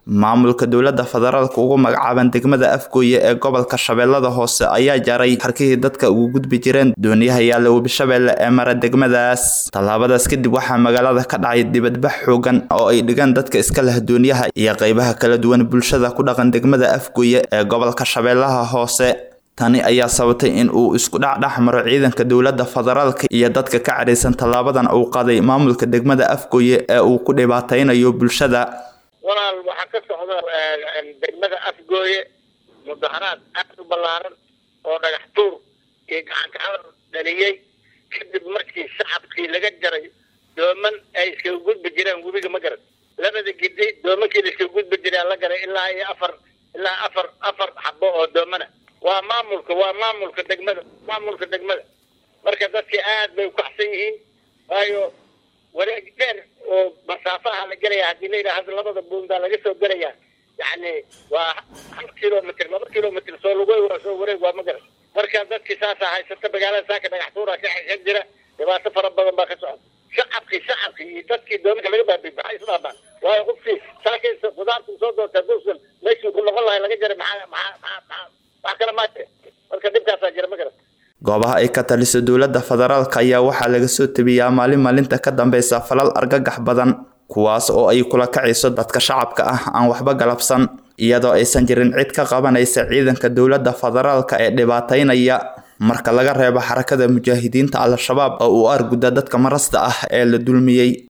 maamulka dowladda federaalka ugu magacaaban degmada afgooye ee gobolka shabeellada hoose ayaa jaray harkihii dadka ugu gudbi jireen dooniyaha yaalla webishabeelle ee mara degmadaas tallaabadaas kadib waxaa magaalada ka dhacay dibadbax xoogan oo ay dhigaan dadka iska leh dooniyaha iyo qaybaha kala duwan bulshada ku dhaqan degmada afgooye ee gobolka shabeellaha hoose tani ayaa sababtay in uu isku dhacdhex maro ciidanka dowladda federaalka iyo dadka ka cadhaysan tallaabadan uu qaday maamulka degmada afgooye ee uu ku dhibaataynayo bulshada walaal waxaa ka socda degmada afgooye mudaharaad aad u ballaaran oo dhagax tuur iyo gacankacadan dhaliyey kadib markii shacabkii laga jaray dooman ay iskaga gudbi jireen webiga ma garan labada gidi doomankii la iskaga gudbi jiraa la garay ilaa iyo afar ilaa afar afar xabo oo doomana waa maamulka waa maamulka degmada maamulka degmada marka dadkii aad bay ukaxsan yihiin waayo wareeg dheer oo masaafaha la gelaya haddii la yidhaahdo labada buundaa laga soo gelaya yacni waa hal kilomitr laba kilomitr soo lugoy waa soo wareeg waa ma garan marka dadkii saasaa haysata magaalada saaka dhagax tuura ka xishan jira dhibaato fara badan baa ka socda shacabkii shacabkii iyo dadkii doominka laga baabiy maxay isdhaabaan waayo qofkii saakaysa khudaarta soo doorta duusan meeshii ku noqon lahay laga jaray maxaa maxaa maxaa wax kale maate marka dhibkaasaa jira ma garan goobaha ay ka taliso dowladda federaalka ayaa waxaa laga soo tebiyaa maalin maalinta ka dambeysa falal argagax badan kuwaas oo ay kula kacayso dadka shacabka ah aan waxba galabsan iyadoo aysan jirin cid ka qabanaysa ciidanka dowladda federaalka ee dhibaataynaya marka laga reebo xarakada mujaahidiinta al-shabaab oo uu arguda dadka marasta ah ee la dulmiyey